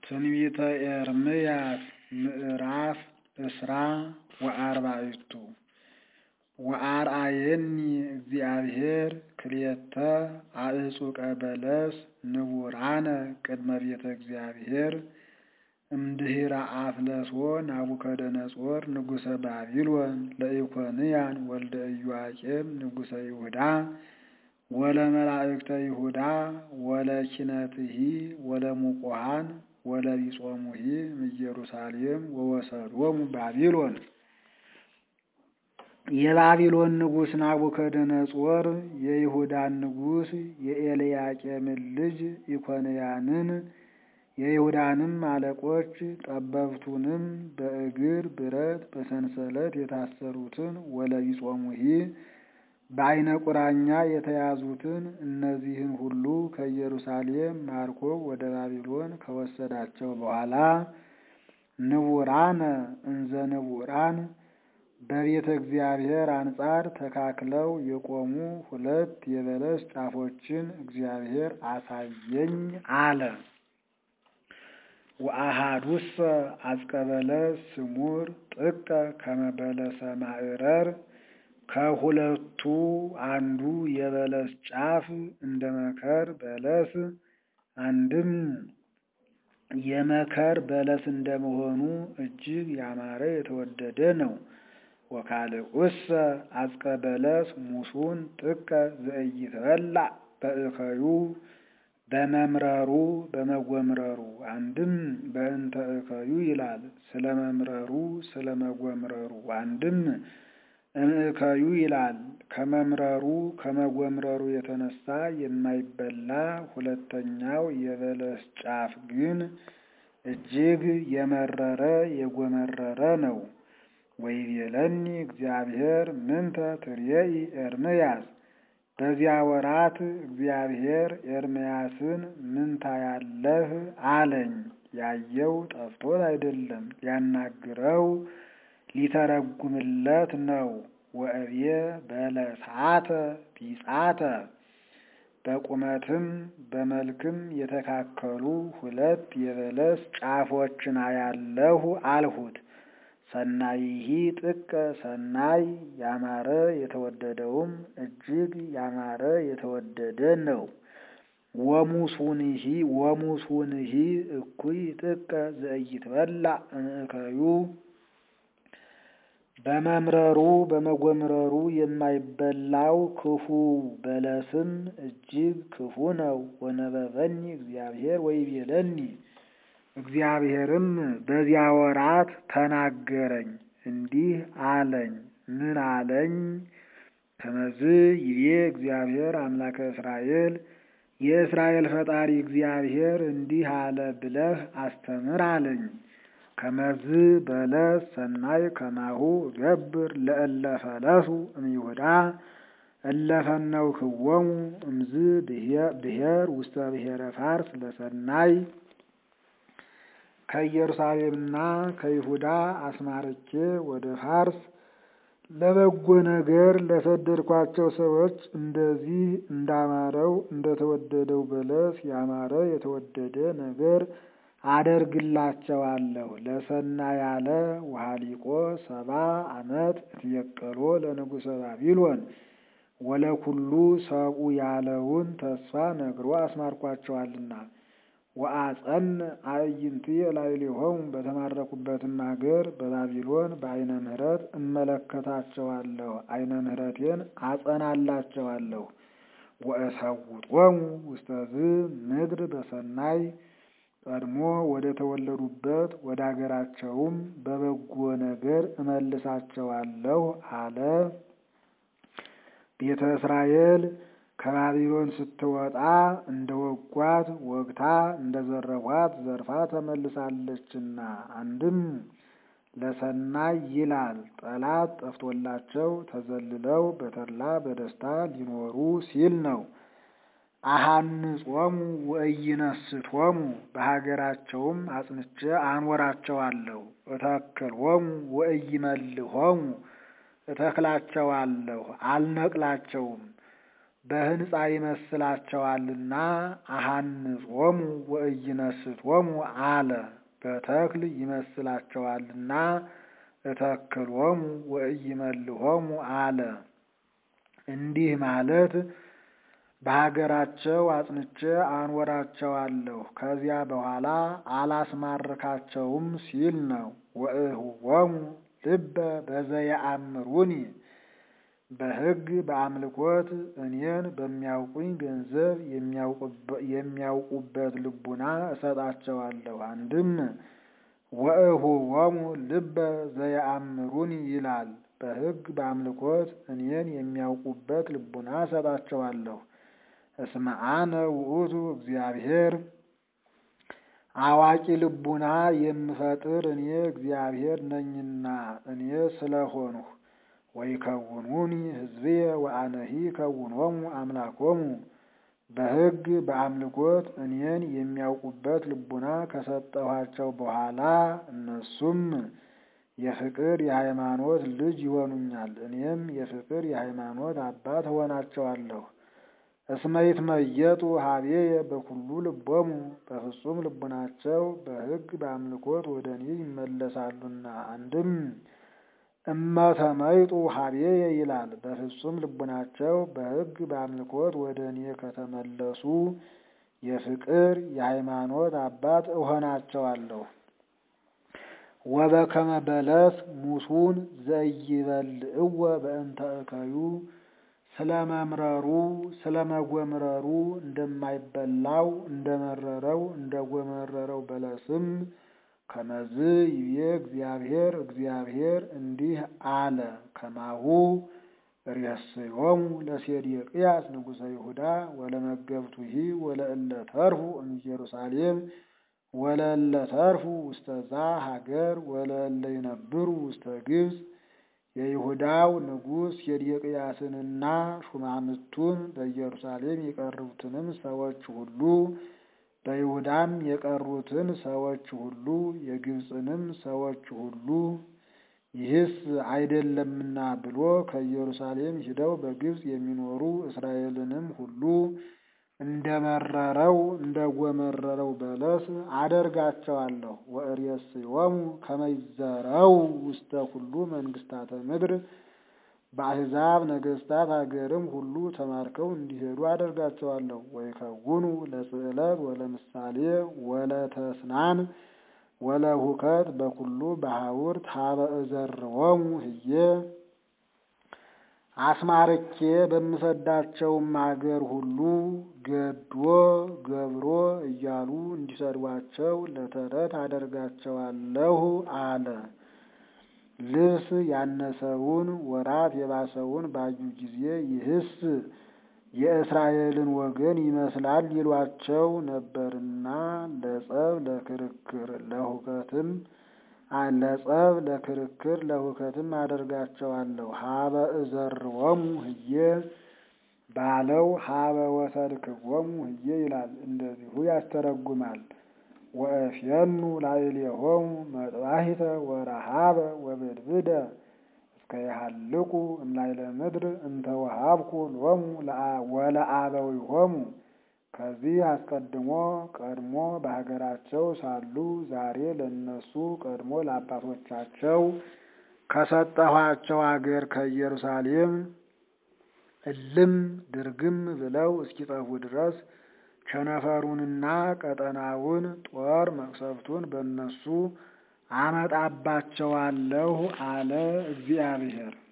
ትንቢተ ኤርምያስ ምዕራፍ እስራ ወአርባዕቱ ወአርአየኒ እግዚአብሔር ክልኤተ አዕጹቀ በለስ ንቡራነ ቅድመ ቤተ እግዚአብሔር እምድኅረ አፍለሶ ናቡከደነፆር ንጉሠ ባቢሎን ለኢኮንያን ወልደ ኢዮአቄም ንጉሠ ይሁዳ ወለመላእክተ ይሁዳ ወለኪነትሂ ወለሙቆሃን ወለቢጾሙሂ እምኢየሩሳሌም ወወሰዶሙ ባቢሎን። የባቢሎን ንጉሥ ናቡከደነፆር የይሁዳን ንጉሥ የኤልያቄምን ልጅ ኢኮንያንን የይሁዳንም አለቆች ጠበብቱንም በእግር ብረት በሰንሰለት የታሰሩትን ወለቢጾሙሂ በዓይነ ቁራኛ የተያዙትን እነዚህን ሁሉ ከኢየሩሳሌም ማርኮ ወደ ባቢሎን ከወሰዳቸው በኋላ ንቡራነ እንዘ ንቡራን በቤተ እግዚአብሔር አንጻር ተካክለው የቆሙ ሁለት የበለስ ጫፎችን እግዚአብሔር አሳየኝ አለ። ወአሃዱሰ አጽቀ በለስ ስሙር ጥቀ ከመ በለሰ ማዕረር ከሁለቱ አንዱ የበለስ ጫፍ እንደ መከር በለስ አንድም የመከር በለስ እንደመሆኑ እጅግ ያማረ የተወደደ ነው። ወካልኡሰ አጽቀ በለስ ሙሱን ጥቀ ዘኢይትበላዕ በእከዩ በመምረሩ በመጎምረሩ አንድም በእንተ እከዩ ይላል ስለ መምረሩ ስለ መጎምረሩ አንድም እምእከዩ ይላል ከመምረሩ ከመጎምረሩ የተነሳ የማይበላ ሁለተኛው የበለስ ጫፍ ግን እጅግ የመረረ የጎመረረ ነው። ወይቤለኒ እግዚአብሔር ምንተ ትርየኢ ኤርምያስ በዚያ ወራት እግዚአብሔር ኤርምያስን ምን ታያለህ አለኝ። ያየው ጠፍቶት አይደለም ሊያናግረው ሊተረጉምለት ነው። ወእብየ በለሳተ ቢጻተ በቁመትም በመልክም የተካከሉ ሁለት የበለስ ጫፎችን አያለሁ አልሁት። ሰናይሂ ጥቀ ሰናይ ያማረ የተወደደውም እጅግ ያማረ የተወደደ ነው። ወሙሱንሂ ወሙሱንሂ እኩይ ጥቀ ዘኢይትበላዕ እምእከዩ በመምረሩ በመጎምረሩ የማይበላው ክፉ በለስም እጅግ ክፉ ነው። ወነበበኒ እግዚአብሔር ወይቤለኒ እግዚአብሔርም በዚያ ወራት ተናገረኝ እንዲህ አለኝ። ምን አለኝ? ከመዝ ይቤ እግዚአብሔር አምላከ እስራኤል የእስራኤል ፈጣሪ እግዚአብሔር እንዲህ አለ ብለህ አስተምር አለኝ። ከመዝ በለስ ሰናይ ከማሁ ገብር ለእለ ፈለሱ እምይሁዳ እለፈነው ክወሙ እምዝ ብሔር ውስተ ብሔረ ፋርስ ለሰናይ ከኢየሩሳሌምና ከይሁዳ አስማርቼ ወደ ፋርስ ለበጎ ነገር ለሰደድኳቸው ሰዎች እንደዚህ እንዳማረው እንደተወደደው በለስ ያማረ የተወደደ ነገር አደርግላቸዋለሁ። ለሰና ያለ ውሃሊቆ ሰባ ዓመት እትየቀሎ ለንጉሠ ባቢሎን ወለኩሉ ሰብኡ ያለውን ተስፋ ነግሮ አስማርኳቸዋልና። ወአጸን አዕይንትየ ላዕሌሆሙ በተማረኩበትም ሀገር በባቢሎን በዓይነ ምሕረት እመለከታቸዋለሁ፣ ዓይነ ምሕረቴን አጸናላቸዋለሁ። ወእሰውጦሙ ውስተዝ ምድር በሰናይ ቀድሞ ወደ ተወለዱበት ወደ አገራቸውም በበጎ ነገር እመልሳቸዋለሁ አለ። ቤተ እስራኤል ከባቢሎን ስትወጣ እንደ ወጓት ወግታ እንደ ዘረፏት ዘርፋ ተመልሳለችና። አንድም ለሰናይ ይላል ጠላት ጠፍቶላቸው ተዘልለው በተድላ በደስታ ሊኖሩ ሲል ነው። አሃንጾሙ ወኢይነስቶሙ በሀገራቸውም አጽንቼ አኖራቸዋለሁ። እተክልሆሙ ወኢይመልሆሙ እተክላቸዋለሁ አልነቅላቸውም። በሕንፃ ይመስላቸዋልና አሃንጾሙ ወኢይነስቶሙ አለ። በተክል ይመስላቸዋልና እተክሎሙ ወኢይመልሆሙ አለ። እንዲህ ማለት በሀገራቸው አጽንቼ አኖራቸዋለሁ ከዚያ በኋላ አላስማርካቸውም ሲል ነው። ወእህዎሙ ልበ በዘየአምሩኒ በሕግ በአምልኮት እኔን በሚያውቁኝ ገንዘብ የሚያውቁበት ልቡና እሰጣቸዋለሁ። አንድም ወእህዎሙ ልበ ዘየአምሩኒ ይላል። በሕግ በአምልኮት እኔን የሚያውቁበት ልቡና እሰጣቸዋለሁ። እስመ አነ ውእቱ እግዚአብሔር አዋቂ ልቡና የምፈጥር እኔ እግዚአብሔር ነኝና እኔ ስለሆንሁ ወይከውኑኒ ሕዝብየ ወአነሂ ከውኖሙ አምላኮሙ በሕግ በአምልኮት እኔን የሚያውቁበት ልቡና ከሰጠኋቸው በኋላ እነሱም የፍቅር የሃይማኖት ልጅ ይሆኑኛል። እኔም የፍቅር የሃይማኖት አባት እሆናቸዋለሁ። እስመ ይትመየጡ ሀቤየ በኩሉ ልቦሙ በፍጹም ልቡናቸው በሕግ በአምልኮት ወደ እኔ ይመለሳሉና። አንድም እመተመይጡ ሀቤየ ይላል። በፍጹም ልቡናቸው በሕግ በአምልኮት ወደ እኔ ከተመለሱ የፍቅር የሃይማኖት አባት እሆናቸዋለሁ። ወበከመ በለስ ሙሱን ዘይበልዕወ በእንተ እከዩ ስለመምረሩ ስለመጎምረሩ እንደማይበላው እንደመረረው እንደጎመረረው በለስም ከመዝ ይቤ እግዚአብሔር እግዚአብሔር እንዲህ አለ። ከማሁ ርእስዮሙ ለሴዴቅያስ ንጉሠ ይሁዳ ወለመገብቱሂ ወለእለ ተርፉ እምኢየሩሳሌም ወለእለ ተርፉ ውስተዛ ሀገር ወለእለ ይነብሩ ውስተ ግብፅ የይሁዳው ንጉሥ ሴዴቅያስንና ሹማምቱን በኢየሩሳሌም የቀሩትንም ሰዎች ሁሉ በይሁዳም የቀሩትን ሰዎች ሁሉ የግብፅንም ሰዎች ሁሉ ይህስ አይደለምና ብሎ ከኢየሩሳሌም ሂደው በግብፅ የሚኖሩ እስራኤልንም ሁሉ እንደመረረው እንደጎመረረው በለስ አደርጋቸዋለሁ። ወእሬስዮሙ ከመ ይዘረው ውስተ ኩሉ መንግስታተ ምድር በአሕዛብ ነገስታት አገርም ሁሉ ተማርከው እንዲሄዱ አደርጋቸዋለሁ። ወይከውኑ ለስዕለት ወለምሳሌ ወለተስናን ወለሁከት በኩሉ በሐውርት ሀበ እዘርዎሙ ህዬ አስማርኬ በምሰዳቸውም አገር ሁሉ ገዶ ገብሮ እያሉ እንዲሰድቧቸው ለተረት አደርጋቸዋለሁ አለ። ልብስ ያነሰውን ወራት የባሰውን ባዩ ጊዜ ይህስ የእስራኤልን ወገን ይመስላል ይሏቸው ነበርና ለጸብ ለክርክር ለሁከትም ለጸብ ለክርክር ለሁከትም አደርጋቸዋለሁ። ሀበ እዘርዎሙ ህዬ ባለው ሀበ ወሰድክዎሙ ህዬ ይላል። እንደዚሁ ያስተረጉማል። ወእፍየኑ ላዕሌሆሙ መጥባሂተ ወረሃበ ወብድብደ እስከ ይሃልቁ እምላዕለ ምድር እንተ ወሀብኩ ሎሙ ወለአበዊሆሙ ከዚህ አስቀድሞ ቀድሞ በሀገራቸው ሳሉ ዛሬ ለእነሱ ቀድሞ ለአባቶቻቸው ከሰጠኋቸው አገር ከኢየሩሳሌም እልም ድርግም ብለው እስኪጠፉ ድረስ ቸነፈሩንና ቀጠናውን ጦር መቅሰፍቱን በእነሱ አመጣባቸዋለሁ አለ እግዚአብሔር።